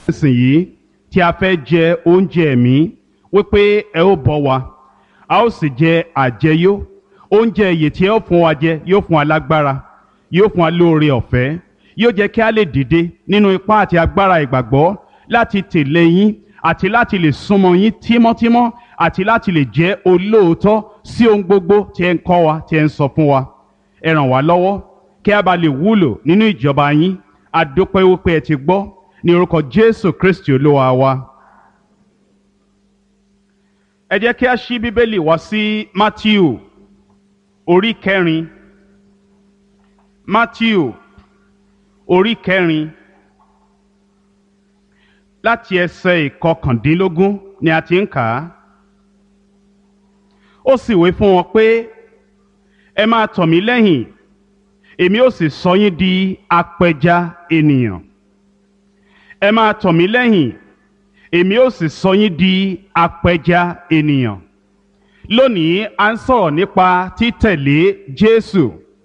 nísìnyí tí a fẹ́ jẹ oúnjẹ ẹ̀mí wípé ẹ ó bọ́ wa a ó sì jẹ àjẹyó oúnjẹ èyí tí ẹ ó fún wa jẹ yóò fún wa lágbára yóò fún wa lóore ọ̀fẹ́ yóò jẹ́ kí a lè dìde nínú ipá àti agbára ìgbàgbọ́ láti tẹ̀lé yín àti láti lè súnmọ́ yín tímọ́tímọ́ àti láti lè jẹ́ olóòótọ́ sí ohun gbogbo tí ẹ ń kọ́ wa tí ẹ ń sọ fún wa ẹ ràn wá lọ́wọ́ kí a bá lè wúlò nínú ìjọba yín a dúpẹ́ wípé ẹ ti gbọ́ ní orúkọ Jésù Kristi olúwa wa. ẹ jẹ́ kí a ṣí bíbélì wá sí Mátíù orí kẹrin Mátíù orí kẹrin láti ẹsẹ̀ ìkọkàndínlógún ni a ti ń kà á. ó sì wí fún wọn pé ẹ máa tọ̀ mí lẹ́yìn èmi ó sì sọ yín di apẹja ènìyàn ẹ máa tọ̀ mí lẹ́yìn èmi ó sì sọ yín di apẹja ènìyàn lónìí a ń sọ̀rọ̀ nípa títẹ̀lé Jésù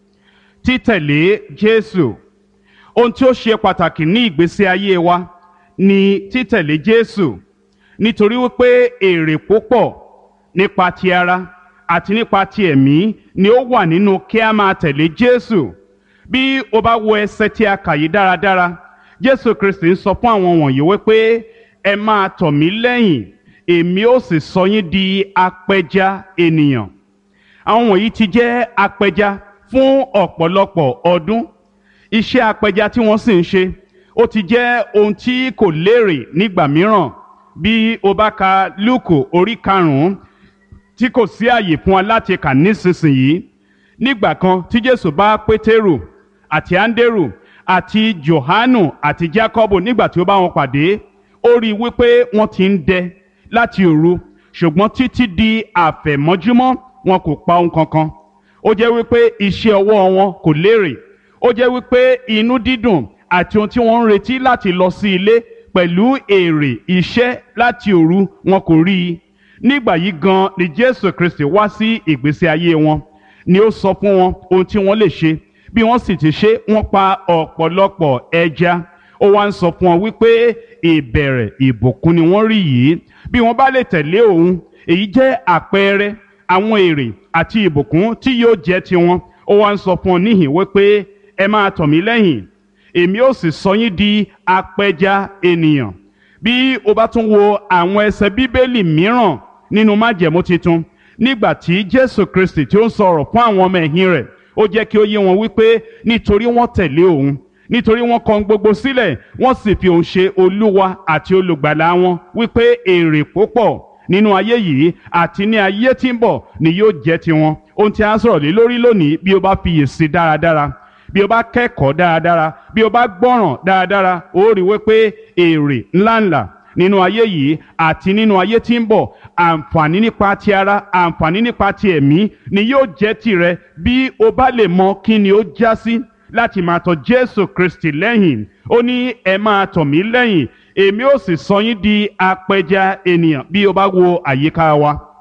títẹ̀lé Jésù ohun tí ó ṣe pàtàkì ní ìgbésí ayé wa ni títẹ̀lé Jésù nítorí wípé èrè púpọ̀ nípa ti ara àti nípa ti ẹ̀mí ni ó wà nínú kí a máa tẹ̀lé Jésù bí o bá wo ẹsẹ̀ tí a kà yìí dáradára Jésù Kristi ń sọ fún àwọn wọ̀nyí wípé ẹ máa tọ̀ mí lẹ́yìn èmi ó sì sọ yín di apẹja ènìyàn àwọn wọ̀nyí ti jẹ́ apẹja fún ọ̀pọ̀lọpọ̀ ọdún iṣẹ́ apẹja tí wọ́n sì ń ṣe ó ti jẹ́ ohun tí kò lérè nígbà mìíràn bí o bá ka Lúùkù orí karùn-ún tí kò sí àyè fún wa láti kà nísinsìnyí nígbà kan tí Jésù bá Pétérù àti Áńdérù àti Jòhánù àti Jákọ́bù nígbà tí ó bá wọn pàdé ó rí i wípé wọ́n ti ń dẹ láti òru ṣùgbọ́n títí di àfẹ̀mọ́júmọ́ wọn kò pa ohun kankan ó jẹ́ wípé iṣẹ́ ọwọ́ wọn kò lérè ó jẹ́ wípé inú dídùn àti ohun tí wọ́n ń retí láti lọ sí ilé pẹ̀lú èrè iṣẹ́ láti òru wọn kò rí i nígbà yìí gan ni Jésù Kristi wá sí ìgbésí ayé wọn ni ó sọ fún wọn ohun tí wọ́n lè ṣe bí wọ́n sì ti ṣe wọ́n pa ọ̀pọ̀lọpọ̀ ẹja ó wá ń sọ fún wọn wípé ìbẹ̀rẹ̀ ìbùkún ni wọ́n rí yìí bí wọ́n bá lè tẹ̀lé òun èyí jẹ́ àpẹẹrẹ àwọn èrè àti ìbùkún tí yóò jẹ́ tiwọn ó wá ń sọ fún wọn níhìn wípé ẹ máa tọ̀ mí lẹ́yìn èmi ó sì sọ yín di apẹja ènìyàn bí o bá tún wo àwọn ẹsẹ̀ bíbélì mìíràn nínú májẹ̀mú titun nígbà tí Jésù Kristi tí ó ń sọ̀rọ̀ fún àwọn ọmọ ẹ̀yìn rẹ̀ ó jẹ́ kí ó yé wọn wípé nítorí wọ́n tẹ̀lé òun nítorí wọ́n kọ̀ gbogbo sílẹ̀ wọ́n sì fi òun ṣe olúwa àti olùgbàlà wọn wípé èrè púpọ̀ nínú ayé yìí àti ní ayé tí ń bọ̀ ni yóò jẹ́ tiwọn ohun tí a ń sọ̀rọ̀ lé lórí lónìí bí o bá fiyèsí dáradára bí o bá kẹ́kọ̀ọ́ dáradára bí o bá gbọ́ràn dáradára ó rí wípé èrè ńláńlá nínú ayé yìí àti nínú ayé tí ń bọ̀ àǹfààní nípa ti ara àǹfààní nípa ti ẹ̀mí ni yóò jẹ́ tìrẹ bí o bá lè mọ kí ni ó já sí láti máa tọ̀ Jésù Kristi lẹ́yìn ó ní ẹ máa tọ̀ mí lẹ́yìn èmi ó sì sọ yín di apẹja ènìyàn bí o bá wo àyíká wa